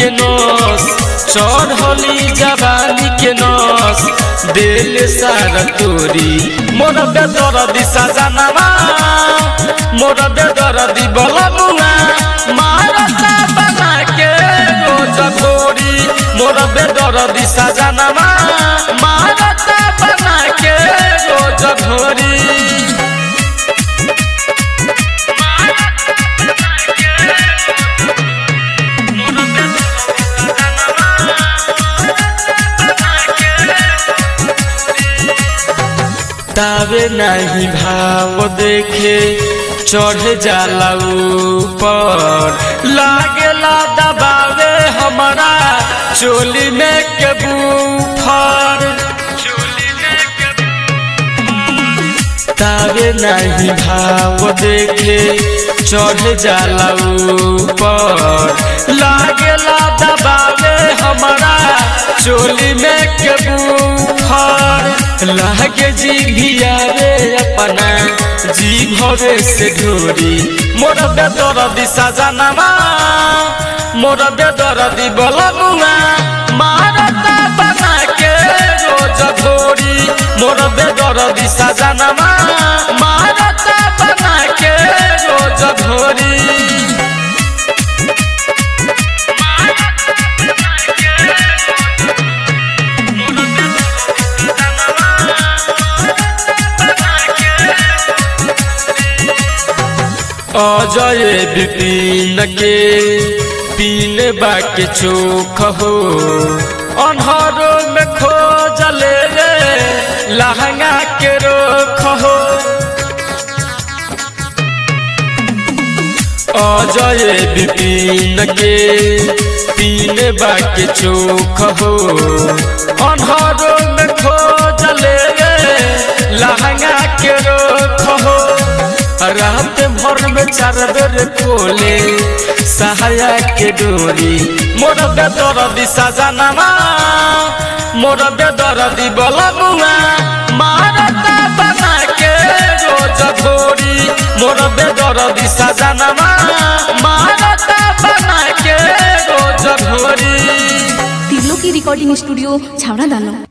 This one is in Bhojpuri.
के नस चढ़ली जवानी के नस दिल सारा तोरी मोर बेदर दिशा जानवा मोर बेदर दी बलमुआ मारता बना के रोज तोरी मोर बेदर दिशा जानवा मारता बना के रोज धोरी तावे नहीं भाव देखे चढ़ जाला ऊपर लागेला दबावे हमारा चोली में के बूफर तावे नहीं भाव देखे चढ़ जाला ऊपर लागेला दबावे हमारा चोली में के बूफर लागे जी भिया रे अपना जी भरे से ढोरी मोर बेदर दिशा जानवा मोर बेदर दी बलमुआ मारता बना के रोज धोरी मोर बेदर दिशा जानवा मारता बना के रोज धोरी अजय विपिन के पीने बाके चोख हो अनहरो में खोजले रे लहंगा के रोख हो अजय विपिन के पीने बाके चोख हो अनहरो में खोजले रे लहंगा के रोख हो रात भर में चार बेर कोले सहाया के डोरी मोर बेदर दिशा जानवा मोर बेदर दी बलमुआ मारता बना के रोज धोरी मोर बेदर दिशा जानवा मारता बना के रोज धोरी तिर्लो की रिकॉर्डिंग स्टूडियो छावड़ा दानो